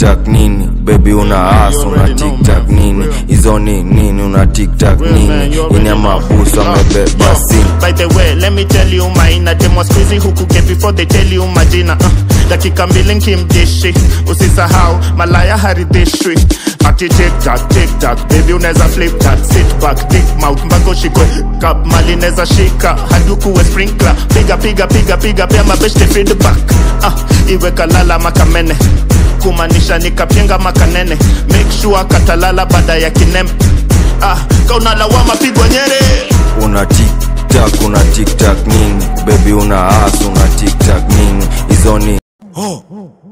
tiktak nini bebi una as una tiktak nini hizo ni nini una tiktak nini ina mabusu amebeba simu By the way, let me tell you maina demo squeezy huku get before they tell you majina uh, dakika mbili nkimdishi usisahau malaya haridhishwi ati tiktak tiktak baby unaweza flip that sit back dick mouth mpaka ushikwe kap mali neza shika hadi ukuwe sprinkler piga piga piga piga pia mabeshte feedback uh, iwe kalala makamene kumaanisha nikapyenga makanene make sure katalala baada ya kinem ah, kaunalawama pigwa nyere una tiktak una tiktak nini bebi una as una tiktak nini hizo ni